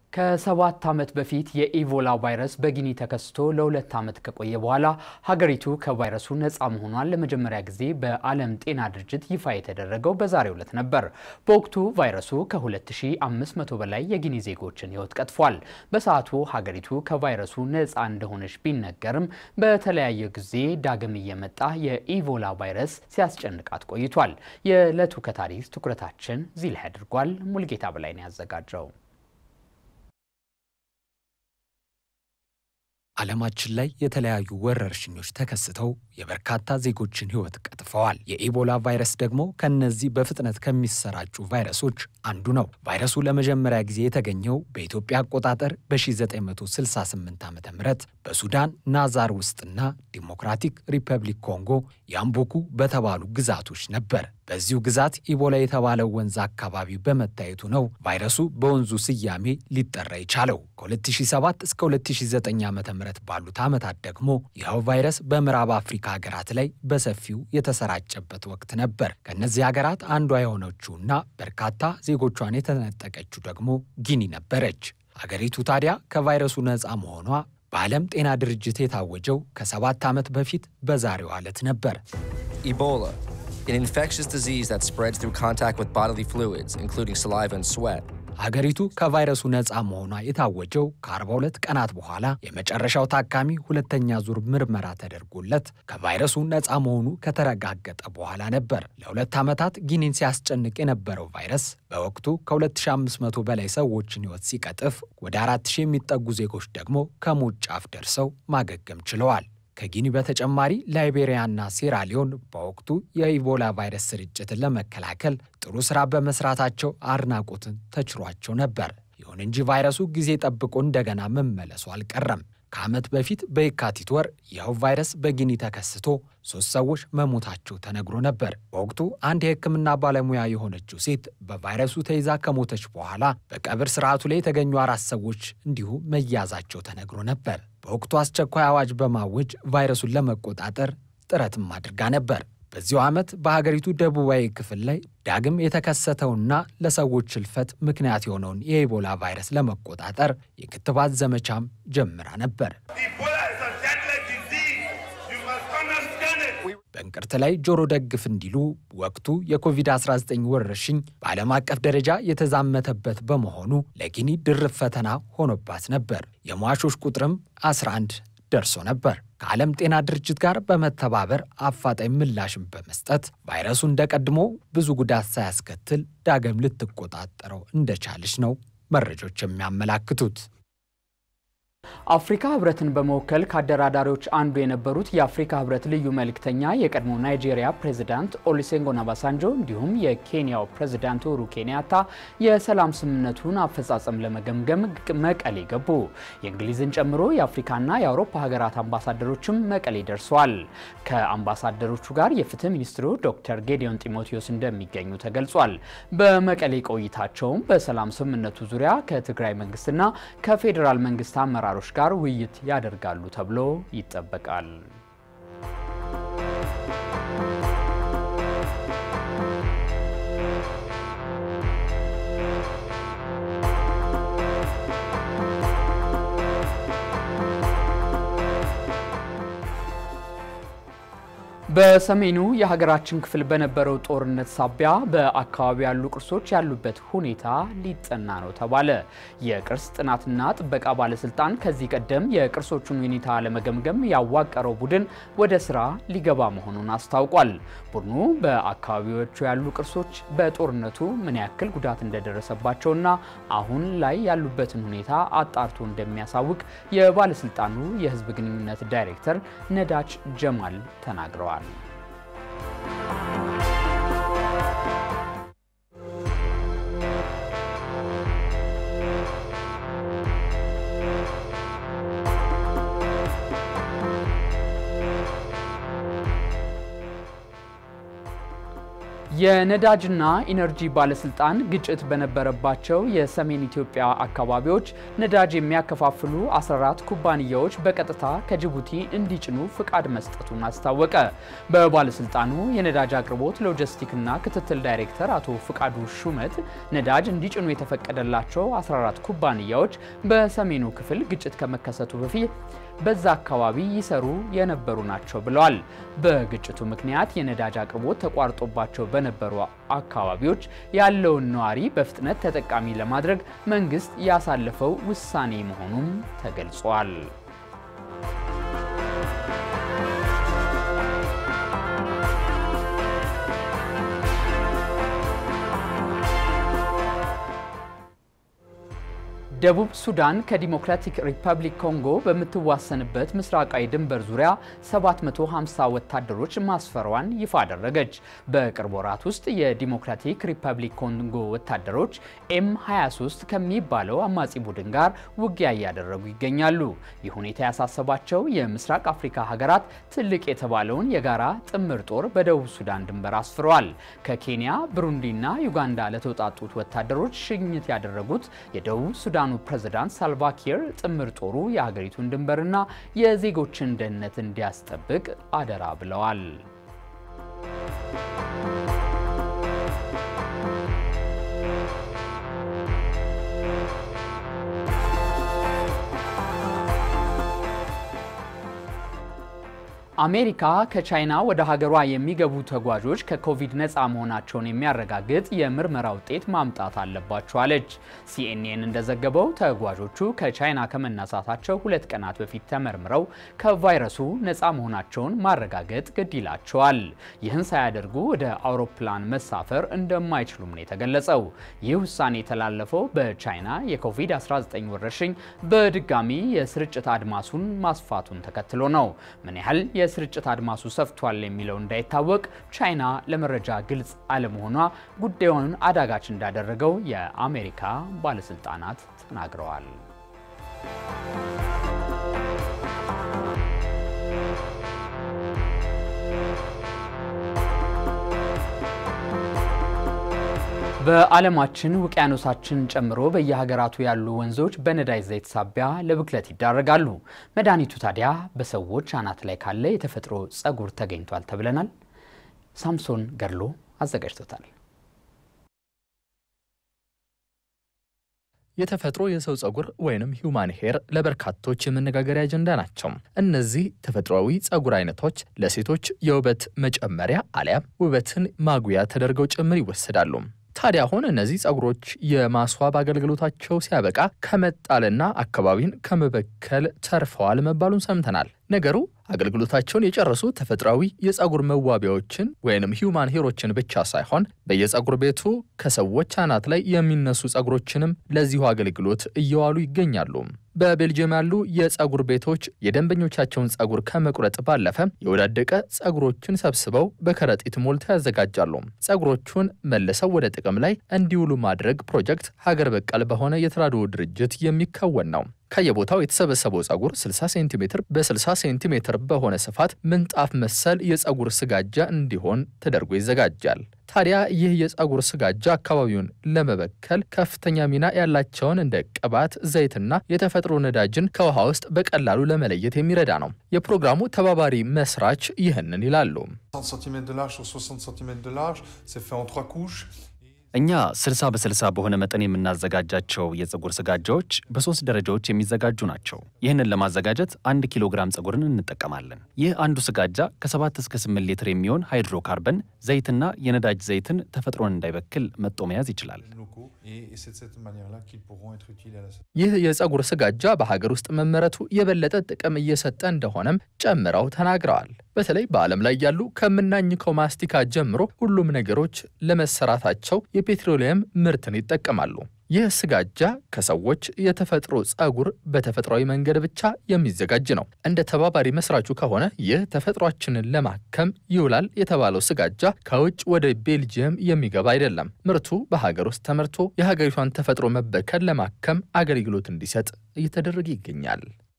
ከሰባት ዓመት በፊት የኢቦላ ቫይረስ በጊኒ ተከስቶ ለሁለት ዓመት ከቆየ በኋላ ሀገሪቱ ከቫይረሱ ነፃ መሆኗን ለመጀመሪያ ጊዜ በዓለም ጤና ድርጅት ይፋ የተደረገው በዛሬው ዕለት ነበር። በወቅቱ ቫይረሱ ከ2500 በላይ የጊኒ ዜጎችን ሕይወት ቀጥፏል። በሰዓቱ ሀገሪቱ ከቫይረሱ ነፃ እንደሆነች ቢነገርም በተለያየ ጊዜ ዳግም እየመጣ የኢቦላ ቫይረስ ሲያስጨንቃት ቆይቷል። የዕለቱ ከታሪክ ትኩረታችን እዚህ ላይ አድርጓል። ሙልጌታ በላይ ነው ያዘጋጀው። ዓለማችን ላይ የተለያዩ ወረርሽኞች ተከስተው የበርካታ ዜጎችን ሕይወት ቀጥፈዋል። የኢቦላ ቫይረስ ደግሞ ከነዚህ በፍጥነት ከሚሰራጩ ቫይረሶች አንዱ ነው። ቫይረሱ ለመጀመሪያ ጊዜ የተገኘው በኢትዮጵያ አቆጣጠር በ1968 ዓ ም በሱዳን ናዛር ውስጥና ዲሞክራቲክ ሪፐብሊክ ኮንጎ ያምቦኩ በተባሉ ግዛቶች ነበር። በዚሁ ግዛት ኢቦላ የተባለው ወንዝ አካባቢ በመታየቱ ነው ቫይረሱ በወንዙ ስያሜ ሊጠራ የቻለው። ከ2007 እስከ 2009 ዓ ም ባሉት ዓመታት ደግሞ ይኸው ቫይረስ በምዕራብ አፍሪካ ሀገራት ላይ በሰፊው የተሰራጨበት ወቅት ነበር። ከእነዚህ ሀገራት አንዷ የሆነችውና በርካታ ዜጎቿን የተነጠቀችው ደግሞ ጊኒ ነበረች። ሀገሪቱ ታዲያ ከቫይረሱ ነፃ መሆኗ በዓለም ጤና ድርጅት የታወጀው ከሰባት ዓመት በፊት በዛሬው ዕለት ነበር። Ebola, an infectious disease that spreads through contact with bodily fluids, including saliva and sweat. ሀገሪቱ ከቫይረሱ ነፃ መሆኗ የታወጀው ከ42 ቀናት በኋላ የመጨረሻው ታካሚ ሁለተኛ ዙር ምርመራ ተደርጎለት ከቫይረሱ ነፃ መሆኑ ከተረጋገጠ በኋላ ነበር። ለሁለት ዓመታት ጊኒን ሲያስጨንቅ የነበረው ቫይረስ በወቅቱ ከ2500 በላይ ሰዎችን ሕይወት ሲቀጥፍ ወደ 4000 የሚጠጉ ዜጎች ደግሞ ከሞት ጫፍ ደርሰው ማገገም ችለዋል። ከጊኒ በተጨማሪ ላይቤሪያና ሴራሊዮን በወቅቱ የኢቦላ ቫይረስ ስርጭትን ለመከላከል ጥሩ ሥራ በመስራታቸው አድናቆትን ተችሯቸው ነበር። ይሁን እንጂ ቫይረሱ ጊዜ ጠብቆ እንደገና መመለሱ አልቀረም። ከዓመት በፊት በየካቲት ወር ይኸው ቫይረስ በጊኒ ተከስቶ ሦስት ሰዎች መሞታቸው ተነግሮ ነበር። በወቅቱ አንድ የሕክምና ባለሙያ የሆነችው ሴት በቫይረሱ ተይዛ ከሞተች በኋላ በቀብር ሥርዓቱ ላይ የተገኙ አራት ሰዎች እንዲሁ መያዛቸው ተነግሮ ነበር። በወቅቱ አስቸኳይ አዋጅ በማወጅ ቫይረሱን ለመቆጣጠር ጥረትም አድርጋ ነበር። በዚሁ ዓመት በሀገሪቱ ደቡባዊ ክፍል ላይ ዳግም የተከሰተውና ለሰዎች ሕልፈት ምክንያት የሆነውን የኢቦላ ቫይረስ ለመቆጣጠር የክትባት ዘመቻም ጀምራ ነበር። በእንቅርት ላይ ጆሮ ደግፍ እንዲሉ ወቅቱ የኮቪድ-19 ወረርሽኝ በዓለም አቀፍ ደረጃ የተዛመተበት በመሆኑ ለጊኒ ድርብ ፈተና ሆኖባት ነበር። የሟቾች ቁጥርም 11 ደርሶ ነበር። ከዓለም ጤና ድርጅት ጋር በመተባበር አፋጣኝ ምላሽን በመስጠት ቫይረሱ እንደቀድሞ ብዙ ጉዳት ሳያስከትል ዳግም ልትቆጣጠረው እንደቻለች ነው መረጃዎች የሚያመላክቱት። አፍሪካ ህብረትን በመወከል ከአደራዳሪዎች አንዱ የነበሩት የአፍሪካ ህብረት ልዩ መልእክተኛ የቀድሞ ናይጄሪያ ፕሬዚዳንት ኦሉሴጉን ኦባሳንጆ እንዲሁም የኬንያው ፕሬዚዳንት ኡሁሩ ኬንያታ የሰላም ስምምነቱን አፈጻጸም ለመገምገም መቀሌ ገቡ። የእንግሊዝን ጨምሮ የአፍሪካና የአውሮፓ ሀገራት አምባሳደሮችም መቀሌ ደርሰዋል። ከአምባሳደሮቹ ጋር የፍትህ ሚኒስትሩ ዶክተር ጌዲዮን ጢሞቴዎስ እንደሚገኙ ተገልጿል። በመቀሌ ቆይታቸውም በሰላም ስምምነቱ ዙሪያ ከትግራይ መንግስትና ከፌዴራል መንግስት አመራሮች ጋር ውይይት ያደርጋሉ ተብሎ ይጠበቃል። በሰሜኑ የሀገራችን ክፍል በነበረው ጦርነት ሳቢያ በአካባቢው ያሉ ቅርሶች ያሉበት ሁኔታ ሊጠና ነው ተባለ። የቅርስ ጥናትና ጥበቃ ባለስልጣን ከዚህ ቀደም የቅርሶቹን ሁኔታ ለመገምገም ያዋቀረው ቡድን ወደ ስራ ሊገባ መሆኑን አስታውቋል። ቡድኑ በአካባቢዎቹ ያሉ ቅርሶች በጦርነቱ ምን ያክል ጉዳት እንደደረሰባቸውና አሁን ላይ ያሉበትን ሁኔታ አጣርቶ እንደሚያሳውቅ የባለስልጣኑ የሕዝብ ግንኙነት ዳይሬክተር ነዳች ጀማል ተናግረዋል። የነዳጅና ኢነርጂ ባለስልጣን ግጭት በነበረባቸው የሰሜን ኢትዮጵያ አካባቢዎች ነዳጅ የሚያከፋፍሉ 14 ኩባንያዎች በቀጥታ ከጅቡቲ እንዲጭኑ ፍቃድ መስጠቱን አስታወቀ። በባለስልጣኑ የነዳጅ አቅርቦት ሎጂስቲክና ክትትል ዳይሬክተር አቶ ፍቃዱ ሹመት ነዳጅ እንዲጭኑ የተፈቀደላቸው 14 ኩባንያዎች በሰሜኑ ክፍል ግጭት ከመከሰቱ በፊት በዛ አካባቢ ይሰሩ የነበሩ ናቸው ብለዋል። በግጭቱ ምክንያት የነዳጅ አቅርቦት ተቋርጦባቸው በነበሩ አካባቢዎች ያለውን ነዋሪ በፍጥነት ተጠቃሚ ለማድረግ መንግስት ያሳለፈው ውሳኔ መሆኑም ተገልጿል። ደቡብ ሱዳን ከዲሞክራቲክ ሪፐብሊክ ኮንጎ በምትዋሰንበት ምስራቃዊ ድንበር ዙሪያ 750 ወታደሮች ማስፈሯን ይፋ አደረገች። በቅርብ ወራት ውስጥ የዲሞክራቲክ ሪፐብሊክ ኮንጎ ወታደሮች ኤም 23 ከሚባለው አማጺ ቡድን ጋር ውጊያ እያደረጉ ይገኛሉ። ይህ ሁኔታ ያሳሰባቸው የምስራቅ አፍሪካ ሀገራት ትልቅ የተባለውን የጋራ ጥምር ጦር በደቡብ ሱዳን ድንበር አስፍረዋል። ከኬንያ፣ ብሩንዲና ዩጋንዳ ለተውጣጡት ወታደሮች ሽኝት ያደረጉት የደቡብ ሱዳን የሱዳኑ ፕሬዝዳንት ሳልቫኪር ጥምር ጦሩ የሀገሪቱን ድንበርና የዜጎችን ደህንነት እንዲያስጠብቅ አደራ ብለዋል። አሜሪካ ከቻይና ወደ ሀገሯ የሚገቡ ተጓዦች ከኮቪድ ነፃ መሆናቸውን የሚያረጋግጥ የምርመራ ውጤት ማምጣት አለባቸው አለች። ሲኤንኤን እንደዘገበው ተጓዦቹ ከቻይና ከመነሳታቸው ሁለት ቀናት በፊት ተመርምረው ከቫይረሱ ነፃ መሆናቸውን ማረጋገጥ ግድ ይላቸዋል። ይህን ሳያደርጉ ወደ አውሮፕላን መሳፈር እንደማይችሉም ነው የተገለጸው። ይህ ውሳኔ የተላለፈው በቻይና የኮቪድ-19 ወረርሽኝ በድጋሚ የስርጭት አድማሱን ማስፋቱን ተከትሎ ነው። ምን ያህል የስርጭት አድማሱ ሰፍቷል የሚለው እንዳይታወቅ ቻይና ለመረጃ ግልጽ አለመሆኗ ጉዳዩን አዳጋች እንዳደረገው የአሜሪካ ባለስልጣናት ተናግረዋል። በዓለማችን ውቅያኖሳችን ጨምሮ በየሀገራቱ ያሉ ወንዞች በነዳጅ ዘይት ሳቢያ ለብክለት ይዳረጋሉ። መድኃኒቱ ታዲያ በሰዎች አናት ላይ ካለ የተፈጥሮ ጸጉር ተገኝቷል ተብለናል። ሳምሶን ገድሎ አዘጋጅቶታል። የተፈጥሮ የሰው ጸጉር ወይንም ሂውማን ሄር ለበርካቶች የመነጋገሪያ አጀንዳ ናቸው። እነዚህ ተፈጥሯዊ ጸጉር አይነቶች ለሴቶች የውበት መጨመሪያ አሊያም ውበትን ማጉያ ተደርገው ጭምር ይወሰዳሉ። ታዲያ አሁን እነዚህ ጸጉሮች የማስዋብ አገልግሎታቸው ሲያበቃ ከመጣልና አካባቢን ከመበከል ተርፈዋል መባሉን ሰምተናል። ነገሩ አገልግሎታቸውን የጨረሱ ተፈጥሯዊ የጸጉር መዋቢያዎችን ወይንም ሂውማን ሄሮችን ብቻ ሳይሆን በየጸጉር ቤቱ ከሰዎች አናት ላይ የሚነሱ ጸጉሮችንም ለዚሁ አገልግሎት እየዋሉ ይገኛሉ። በቤልጅየም ያሉ የጸጉር ቤቶች የደንበኞቻቸውን ጸጉር ከመቁረጥ ባለፈ የወዳደቀ ጸጉሮችን ሰብስበው በከረጢት ሞልተው ያዘጋጃሉ። ጸጉሮቹን መልሰው ወደ ጥቅም ላይ እንዲውሉ ማድረግ ፕሮጀክት ሀገር በቀል በሆነ የተራድኦ ድርጅት የሚከወን ነው። ከየቦታው የተሰበሰበው ጸጉር 60 ሴንቲሜትር በ60 ሴንቲሜትር በሆነ ስፋት ምንጣፍ መሰል የጸጉር ስጋጃ እንዲሆን ተደርጎ ይዘጋጃል። ታዲያ ይህ የጸጉር ስጋጃ አካባቢውን ለመበከል ከፍተኛ ሚና ያላቸውን እንደ ቅባት፣ ዘይትና የተፈጥሮ ነዳጅን ከውሃ ውስጥ በቀላሉ ለመለየት የሚረዳ ነው። የፕሮግራሙ ተባባሪ መስራች ይህንን ይላሉ። እኛ 60 በ60 በሆነ መጠን የምናዘጋጃቸው የፀጉር ስጋጃዎች በሶስት ደረጃዎች የሚዘጋጁ ናቸው። ይህንን ለማዘጋጀት አንድ ኪሎ ግራም ፀጉርን እንጠቀማለን። ይህ አንዱ ስጋጃ ከ7 እስከ 8 ሊትር የሚሆን ሃይድሮካርበን ዘይትና የነዳጅ ዘይትን ተፈጥሮን እንዳይበክል መጦ መያዝ ይችላል። ይህ የፀጉር ስጋጃ በሀገር ውስጥ መመረቱ የበለጠ ጥቅም እየሰጠ እንደሆነም ጨምረው ተናግረዋል። በተለይ በዓለም ላይ ያሉ ከምናኝከው ማስቲካ ጀምሮ ሁሉም ነገሮች ለመሰራታቸው የፔትሮሊየም ምርትን ይጠቀማሉ። ይህ ስጋጃ ከሰዎች የተፈጥሮ ፀጉር በተፈጥሯዊ መንገድ ብቻ የሚዘጋጅ ነው። እንደ ተባባሪ መስራቹ ከሆነ ይህ ተፈጥሯችንን ለማከም ይውላል የተባለው ስጋጃ ከውጭ ወደ ቤልጅየም የሚገባ አይደለም። ምርቱ በሀገር ውስጥ ተመርቶ የሀገሪቷን ተፈጥሮ መበከል ለማከም አገልግሎት እንዲሰጥ እየተደረገ ይገኛል።